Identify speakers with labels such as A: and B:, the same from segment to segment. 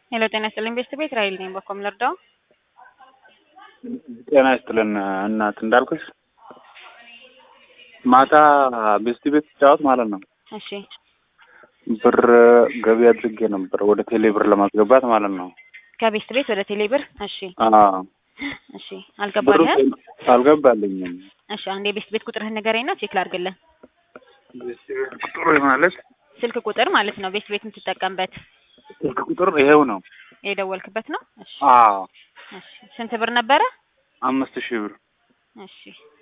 A: ሄሎ ጤና ይስጥልኝ ቤስት ቤት ራይል ነኝ። በኮም ልርዳው?
B: ጤና ይስጥልን እናት እንዳልኩሽ ማታ ቤስት ቤት ስጫወት ማለት ነው
A: እሺ
B: ብር ገቢ አድርጌ ነበር ወደ ቴሌ ብር ለማስገባት ማለት ነው።
A: ከቤስት ቤት ወደ ቴሌ ብር። እሺ
B: አዎ
A: እሺ
B: ብሩ
A: አልገባልህም?
B: አልገባልኝም።
A: እሺ አንዴ የቤስት ቤት ቁጥርህን ንገረኝና ቼክ ላድርግልህ።
B: ቤስት ቤት ቁጥሩ ማለት
A: ስልክ ቁጥር ማለት ነው ቤስት ቤት የምትጠቀምበት
B: ስልክ ቁጥር ይሄው ነው።
A: የደወልክበት ነው? እሺ
B: አዎ
A: እሺ ስንት ብር ነበረ?
B: አምስት ሺህ ብር
A: እሺ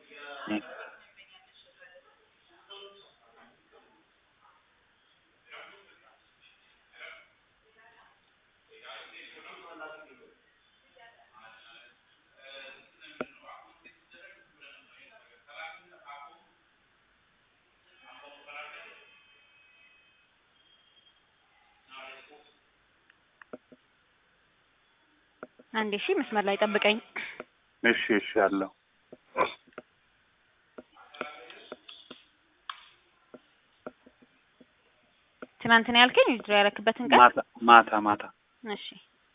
A: አንዴ እሺ መስመር ላይ ጠብቀኝ።
B: እሺ እሺ አለው
A: ትናንት ነው ያልከኝ ዊዝድሮ ያረክበትን ቀን?
B: ማታ ማታ ማታ
A: እሺ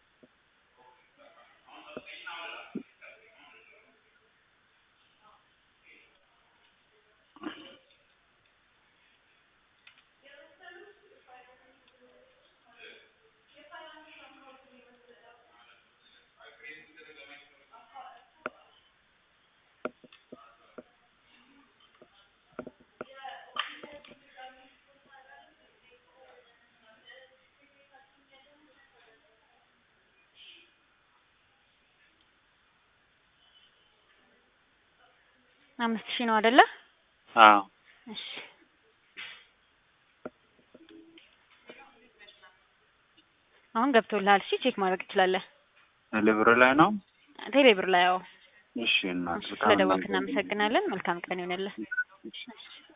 A: አምስት ሺህ ነው አይደለ?
B: አዎ
A: እሺ አሁን ገብቶልሃል። እሺ ቼክ ማድረግ ትችላለህ።
B: ቴሌ ብር ላይ ነው።
A: ቴሌ ብር ላይ አዎ።
B: እሺ እናት
A: እሺ
B: በጣም
A: ስለደወልክ
B: እናመሰግናለን።
A: እናመሰግናለን። መልካም ቀን ይሆንልህ።
B: እሺ።
A: እሺ